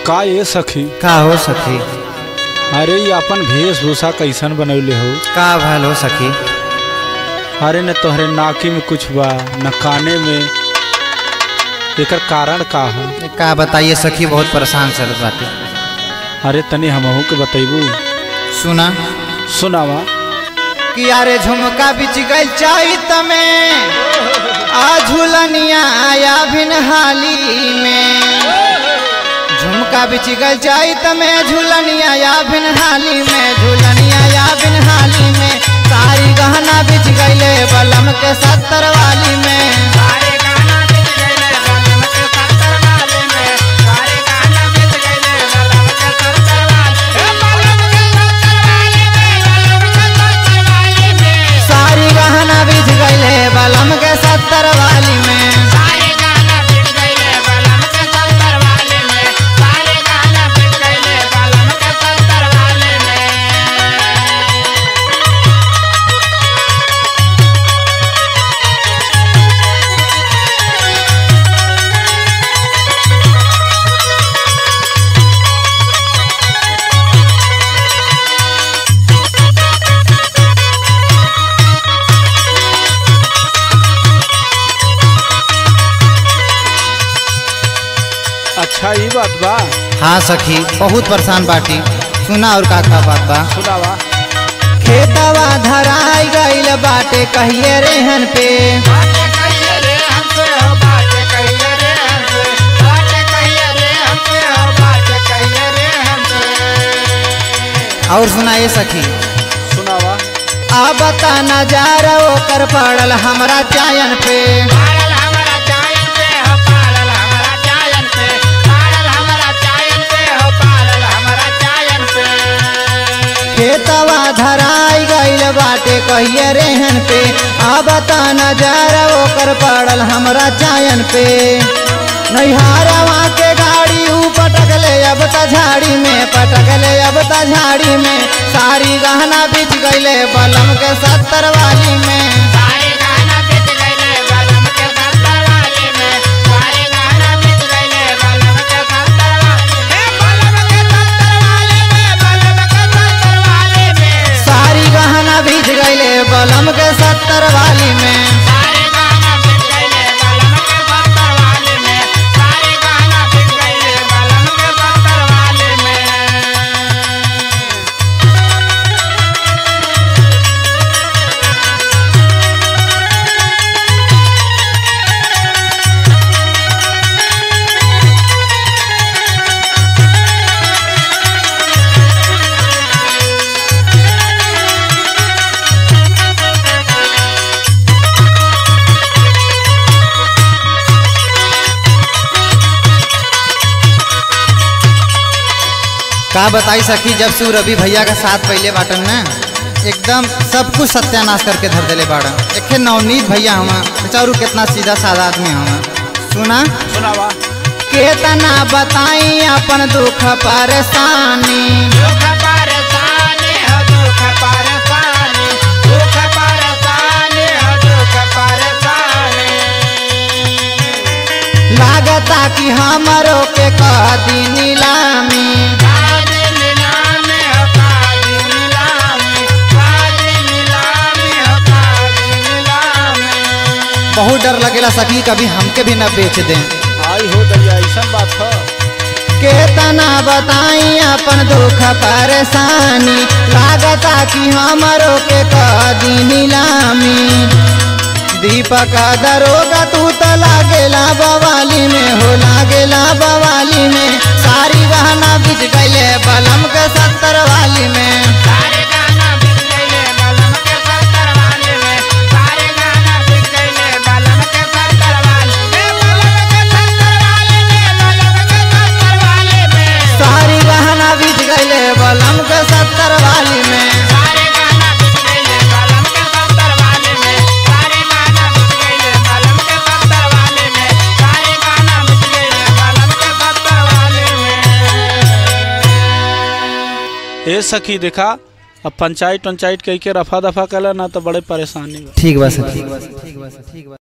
का ये सखी का हो सखी अरे ये अपन वेशभूषा कैसन बनौले हो का भल हो सखी अरे न तोहरे नाकी में कुछ बा न काने में एकर कारण का हो का बताइए सखी बहुत परेशान चलत बाटे अरे तनी हमहू के बतैबू सुना सुनावा कि अरे झुमका बिच गई चाही तमे आ झुलनिया आया बिन हाली में झुमका बिच गई चाही तमे झुलनिया या बिन हाली में झुलनिया या बिन हाली में सारी गहना बिच गईले बलम के सत्तर वाली में सारी गहना बिच गईले बलम के सत्तर वाली में अच्छा ये बात बा हाँ सखी बहुत परेशान बाटी सुना और का का बात बा सुनावा खेतवा धराई गईल बाटे कहिए रेहन पे और सुना ये सखी सुनावा अब ता नजारा ओकर पड़ल हमरा चायन पे खेतवा धराई गईल बाटे कहिए रेहन पे अब ता नजारा ओकर पड़ल हमरा चायन पे नैहारवा के गाड़ी ऊ पटक ले अब ता झाड़ी में पटक ले अब ता झाड़ी में सारी गहना बिच गईले बलम के सत्तर वाली में सारी गहना बिच गईले बलम के सत्तर वाली में का बताई सखी जब से उ रवि भैया का साथ पहले बाटन ना एकदम सब कुछ सत्यानाश करके धर देले बाड़न एक नवनीत भैया हवा बेचारू कितना सीधा साधा आदमी हवा सुना सुनावा केतना बताई अपन दुख परेशानी लागता कि हमरो के कह दी नीलामी बहुत डर लगेला सखी कभी हमके भी न बेच दें आई हो दरिया ऐसा बात है केतना बताई अपन दुख परेशानी लागता कि हमरो के कदी नीलामी दीपक दरोगा तू तो लागेला बवाली में हो लागेला बवाली में सारी गहना बिच गईले बलम के सत्तर वाली में सारी गहना बिच गईले बलम के सत्तर वाली में ए सखी देखा अब पंचायत पंचायत कह के रफा दफा कला ना तो बड़े परेशानी बा ठीक बा सखी